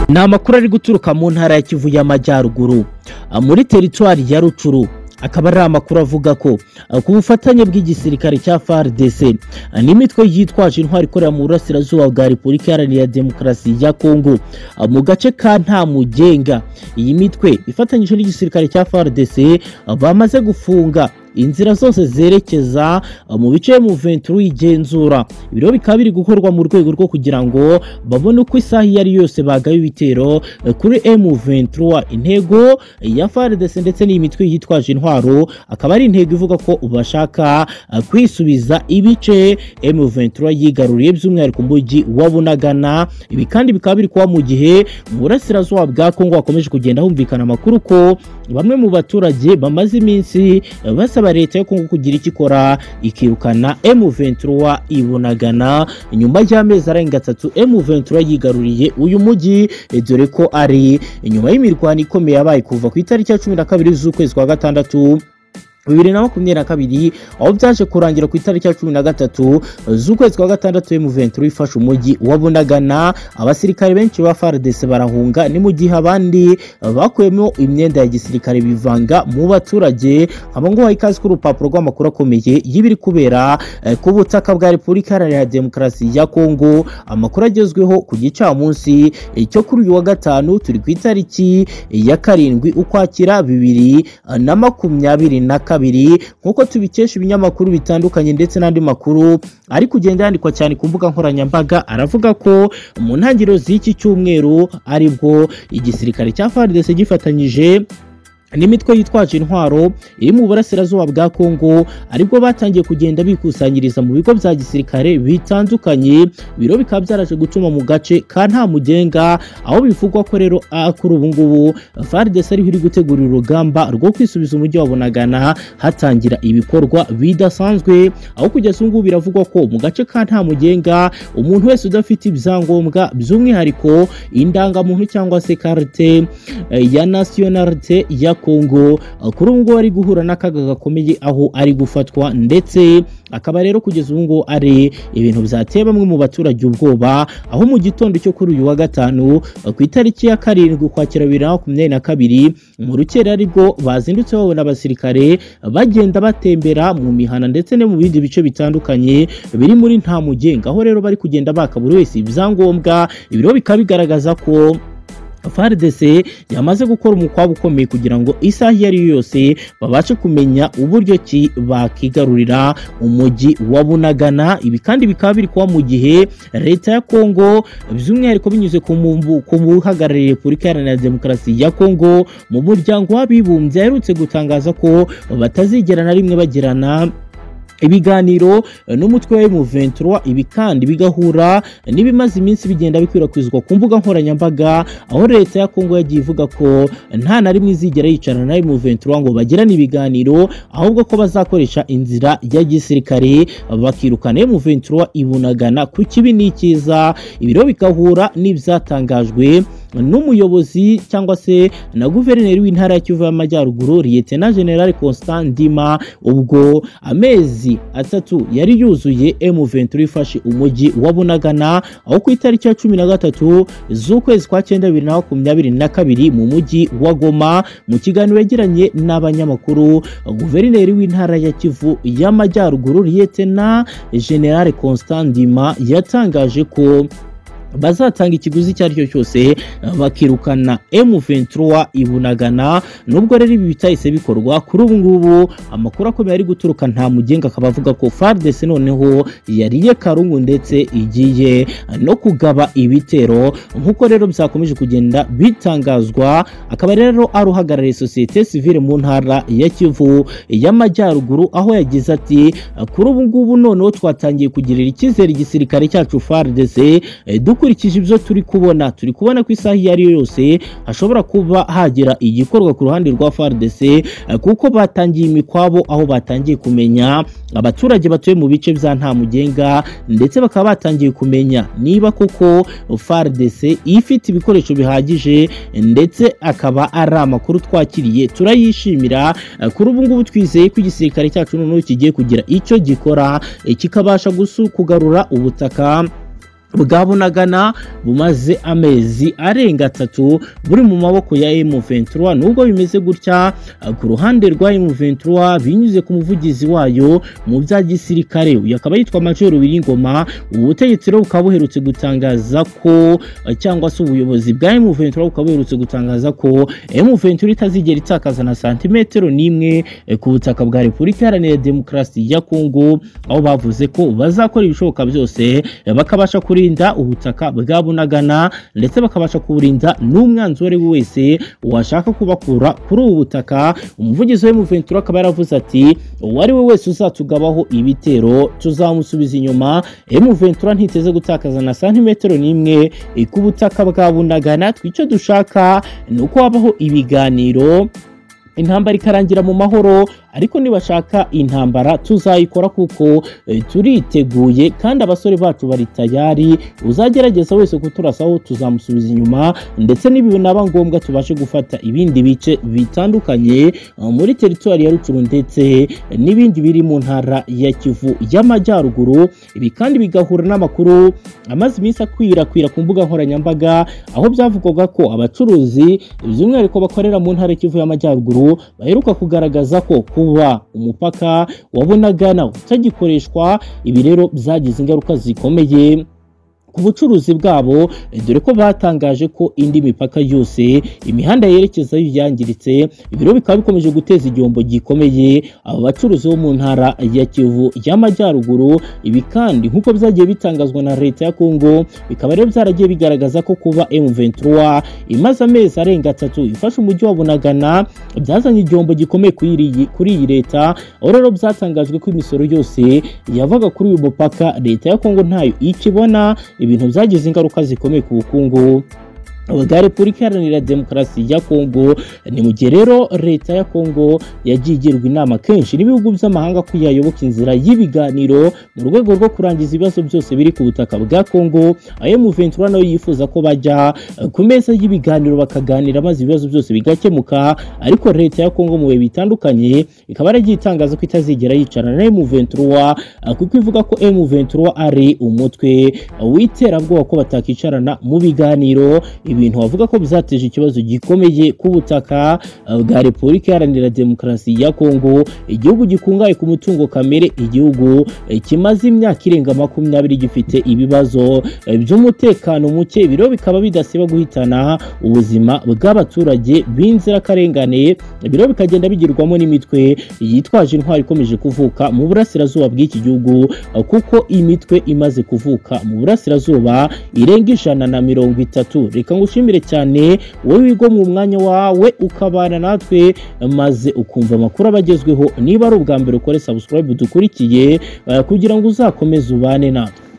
ni amakuru ari guturuka mu ntara ya kivu y'amajyaruguru muri teritwari ya rucuru akaba ari amakuru avuga ko ku bufatanye bw'igisirikare cya FARDC n'imitwe yitwaje intwari ikorera mu burasirazuba bwa repubulika iharanira demokarasi ya kongo mu gace ka ntamugenga iyi mitwe ifatanyije n'igisirikare cya FARDC bamaze gufunga inzira zose zerekeza mu bice mu venturu y'igenzura ibiro bikaba biri gukorwa mu rwego rwo kugira ngo babone uko isaha iyo ari yose bagaye ibitero kuri emu ventura intego ya faridese ndetse n'iyi mitwe yitwaje intwaro akaba ari intego ivuga ko bashaka kwisubiza ibice emu ventura yigaruriye by'umwihariko mujyi wa bunagana ibi kandi bikaba biri kuba mu gihe mu burasirazuba bwa kongo hakomeje kugenda humvikana amakuru ko bamwe mu baturage bamaze iminsi basa basaba leta yo kongo kugira icyo ikora ikirukana M23 ibonagana nyuma y'amezi arenga atatu M23 yigaruriye uyu mujyi dore ko ari nyuma y'imirwano ikomeye yabaye kuva ku itariki ya cumi na kabiri z'ukwezi kwa gatandatu bibiri na makumyabiri na kabiri aho byaje kurangira ku itariki ya cumi na gatatu z'ukwezi kwa gatandatu M23 ifashe umujyi wa Bunagana abasirikare benshi ba FARDC barahunga ni mu gihe abandi bakuyemo imyenda ya gisirikare bivanga mu baturage abo ngo baha ikaze urupapuro rw'amakuru akomeye y'ibiri kubera ku butaka bwa Repubulika Iharanira Demokarasi ya Kongo amakuru agezweho ku gicamunsi cyo kuri uyu wa gatanu turi ku itariki ya karindwi ukwakira bibiri na makumyabiri na kabiri kabiri nk'uko tubikesha ibinyamakuru bitandukanye ndetse n'andi makuru ari kugenda yandikwa cyane ku mbuga nkoranyambaga aravuga ko mu ntangiriro z'iki cyumweru aribwo igisirikare cya FARDC gifatanyije n'imitwe yitwaje intwaro iri mu burasirazuba bwa kongo aribwo batangiye kugenda bikusanyiriza mu bigo bya gisirikare bitandukanye biro bikaba byaraje gutuma mu gace ka nta mugenga aho bivugwa ko rero kuri ubu ngubu faridesi ariho iri gutegura urugamba rwo kwisubiza umujyi wa bunagana hatangira ibikorwa bidasanzwe aho kugeza ubu ngubu biravugwa ko mu gace ka nta mugenga umuntu wese udafite ibyangombwa by'umwihariko indangamuntu cyangwa se karite ya nasiyonarite ya kongo kuri ubu ngubu ari guhura n'akaga gakomeye aho ari gufatwa ndetse akaba rero kugeza ubu ngubu ari ibintu byateye bamwe mu baturage ubwoba aho mu gitondo cyo kuri uyu wa gatanu ku itariki ya karindwi ukwakira bibiri na makumyabiri na kabiri mu rukera aribwo bazindutse babona abasirikare bagenda batembera mu mihana ndetse no mu bindi bice bitandukanye biri muri nta mugenga aho rero bari kugenda baka buri wese ibyangombwa ibiro bikaba bigaragaza ko FARDC yamaze gukora umukwabo ukomeye kugira ngo isaha iyo ari yo yose babashe kumenya uburyo ki bakigarurira umujyi wa Bunagana ibi kandi bikaba biri kuba mu gihe leta ya Kongo by'umwihariko binyuze ku buhagarariye Repubulika Iharanira Demokarasi ya Kongo mu muryango w'abibumbye aherutse gutangaza ko batazigera na rimwe bagirana ibiganiro n'umutwe wa M23 ibi kandi bigahura n'ibimaze iminsi bigenda bikwirakwizwa ku mbuga nkoranyambaga aho leta ya Kongo yagiye ivuga ko nta na rimwe izigera yicarana na M23 ngo bagirane ibiganiro ahubwo ko bazakoresha inzira ya gisirikare bakirukana M23 ibunagana ku kibi n'ikiza ibiro bigahura n'ibyatangajwe n'umuyobozi cyangwa se na guverineri w'intara ya Kivu y'Amajyaruguru Lieutenant General Constant Ndima ubwo amezi atatu yari yuzuye M23 ifashe umujyi wa Bunagana aho ku itariki ya cumi na gatatu z'ukwezi kwa cyenda bibiri na makumyabiri na kabiri mu mujyi wa Goma mu kiganiro yagiranye n'abanyamakuru guverineri w'intara ya Kivu y'Amajyaruguru Lieutenant General Constant Ndima yatangaje ko bazatanga ikiguzi icyo ari cyo cyose bakirukana M23 ibunagana nubwo rero ibi bitahise bikorwa kuri ubu ngubu amakuru akomeye ari guturuka nta mugenga akaba avuga ko FARDC noneho yariye karungu ndetse igiye no kugaba ibitero nk'uko rero byakomeje kugenda bitangazwa akaba rero ari uhagarariye sosiyete sivile mu ntara ya Kivu y'Amajyaruguru aho yagize ati kuri ubu ngubu noneho twatangiye kugirira icyizere igisirikare cyacu FARDC dukurikije ibyo turi kubona turi kubona ko isaha iyo ari yo yose hashobora kuba hagira igikorwa ku ruhande rwa FARDC kuko batangiye imikwabo aho batangiye kumenya abaturage batuye mu bice bya nta mugenga ndetse bakaba batangiye kumenya niba koko FARDC ifite ibikoresho bihagije ndetse akaba ari amakuru twakiriye turayishimira kuri ubu ngubu twizeye ko igisirikare cyacu noneho kigiye kugira icyo gikora kikabasha kugarura ubutaka bwabunagana bumaze amezi arenga atatu buri mu maboko ya M23 nubwo bimeze gutya ku ruhande rwa M23 binyuze ku muvugizi wayo mu bya gisirikare uyu akaba yitwa Major Biringoma ubutegetsi rero bukaba buherutse gutangaza ko cyangwa se ubuyobozi bwa M23 bukaba buherutse gutangaza ko M23 itazigera itakaza na santimetero n'imwe ku butaka bwa Repubulika Iharanira Demokarasi ya Kongo aho bavuze ko bazakora ibishoboka byose bakabasha kuri kurinda ubutaka bwa Bunagana ndetse bakabasha kuburinda n'umwanzi uwo wese washaka kubakura kuri ubu butaka umuvugizi wa M23 akaba yaravuze ati uwari we wese uzatugabaho ibitero tuzamusubiza inyuma M23 ntiteze gutakaza na santimetero n'imwe ku butaka bwa Bunagana twico dushaka ni uko habaho ibiganiro intambara ikarangira mu mahoro ariko nibashaka intambara tuzayikora kuko e, turiteguye kandi abasore bacu bari tayari uzagerageza wese kuturasaho tuzamusubiza inyuma ndetse n'ibinaba ngombwa tubashe gufata ibindi bice bitandukanye muri teritwari ya Rucuru ndetse n'ibindi biri mu ntara ya Kivu y'amajyaruguru ibi kandi bigahura n'amakuru amaze iminsi akwirakwira ku mbuga nkoranyambaga aho byavugwaga ko abacuruzi by'umwihariko bakorera mu ntara ya Kivu y'amajyaruguru baheruka kugaragaza ko kuba umupaka wabunagana utagikoreshwa ibi rero byagize ingaruka zikomeye ku bucuruzi bwabo dore ko batangaje ko indi mipaka yose imihanda yerekezayo yangiritse ibiro bikaba bikomeje guteza igihombo gikomeye aba bacuruzi bo mu ntara ya Kivu y'amajyaruguru ibi kandi nk'uko byagiye bitangazwa na leta ya Kongo bikaba rero byaragiye bigaragaza ko kuba M23 imaze amezi arenga atatu ifashe umujyi wa Bunagana byazanye igihombo gikomeye kuri iyi leta aho rero byatangajwe ko imisoro yose yavaga kuri uyu mupaka leta ya Kongo ntayo ikibona ibintu byagize ingaruka zikomeye ku bukungu bwa repubulika iharanira demokarasi ya kongo ni mu gihe rero leta ya kongo yagiye igirwa inama kenshi n'ibihugu by'amahanga ko yayoboka inzira y'ibiganiro mu rwego rwo kurangiza ibibazo byose biri ku butaka bwa kongo ayo muventura nawe yifuza ko bajya ku meza y'ibiganiro bakaganira maze ibibazo byose bigakemuka ariko leta ya kongo mu bihe bitandukanye ikaba yaragiye itangaza ko itazigera yicarana na emuventura kuko ivuga ko emuventura ari umutwe w'iterabwoba ko batakicarana mu biganiro ibintu bavuga ko bizateje ikibazo gikomeye ku butaka bwa Repubulika Iharanira Demokarasi ya Kongo igihugu gikungaye ku mutungo kamere igihugu kimaze imyaka irenga makumyabiri gifite ibibazo by'umutekano muke biro bikaba bidasiba guhitana ubuzima bw'abaturage b'inzirakarengane biro bikagenda bigirwamo n'imitwe yitwaje intwari ikomeje kuvuka mu burasirazuba bw'iki gihugu kuko imitwe imaze kuvuka mu burasirazuba irenga ijana na mirongo itatu reka ngushimire cyane wowe wigo mu mwanya wawe ukabana natwe maze ukumva amakuru abagezweho niba ari ubwa mbere ukore subscribe dukurikiye kugira ngo uzakomeze ubane natwe